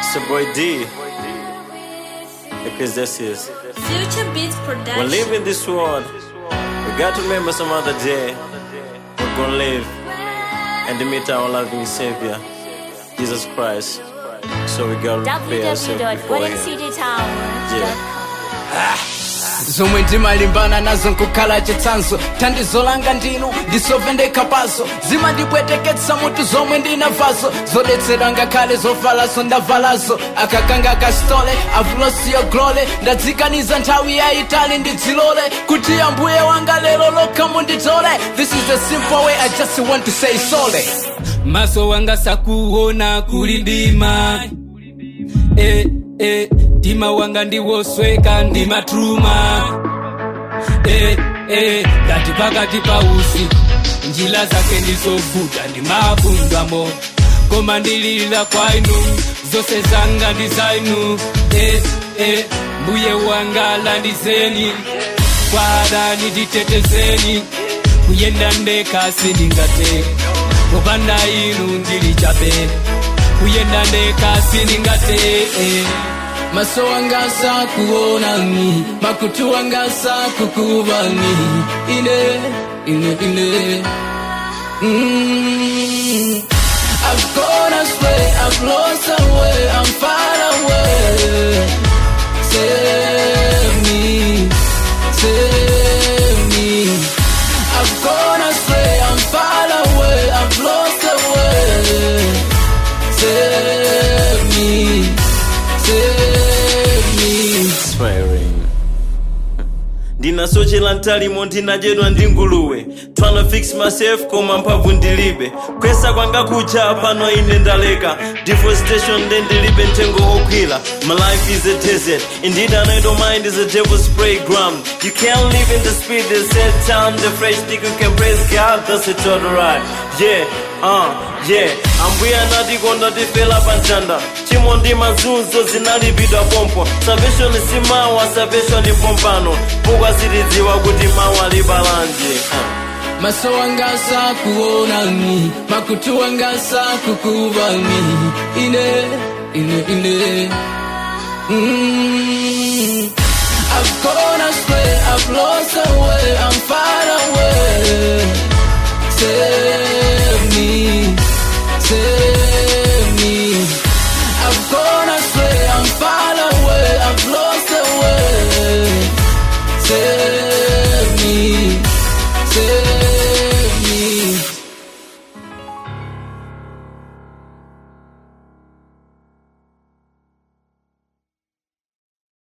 It's your boy D. Because this is. Future Beats Production. We're leaving this world. We got to remember some other day. We're gonna live and to meet our loving Savior, Jesus Christ. So we gotta prepare ourselves before Him. Yeah. zomwe ndimalimbana nazo nkukhala chitsanzo thandizo langa ndinu ndisovendeka paso zimandipweteketsa mutu zomwe ndinavazo zodetsera ngakhale zovalazo ndavalazo akakanga kastole avulosiyo glole ndadzikaniza nthawi yayitali ndidzilole kuti ambuye wanga lero lokha munditole this is the simple way i just want to say sole maso wanga sakuona kuli ndima eh, eh, ndima wanga ndiwosweka ndimatruma eh, eh, ngati pakati pa usiku njira zake ndizovuta ndimabundwamo koma ndililira kwa inu zonse zanga ndi za inu eh, eh, mbuye wanga landizeni kwa adani nditetezeni kuyenda ndekha sindingateke popanda inu ndili chabe kuyenda ndekha sindingateke maso wanga sakuonani makutu wanga sakukuvani ine ine ine mm. I've gone astray, I've lost the way, I'm far away. Save me, save me. I've gone astray, I'm far away, I've lost the way. Save me, save me. swearing ndinasochera mtalimo ndinadyedwa ndi nguluwe tryna fix myself koma mphamvu ndilibe kwesa kwanga kucha pano ine ndaleka deforestation nde ndilibe mtengo wokwira my life is a desert indeed an idle mind is a devil's playground you can't live in the speed they set time the fresh stick you can praise god that's it all right yeah uh, yeah ambuye anatikonda tifela panjanda chimo ndi mazunzo zinalipidwa pompo salvation simawa salvation ndi pompano pokwa sitidziwa kuti mawu alibalanje uh. maso wanga sakuonani makutu wanga sakukuvani ine ine ine mm. I've gone astray, I've lost the way, I'm far away. Save me, save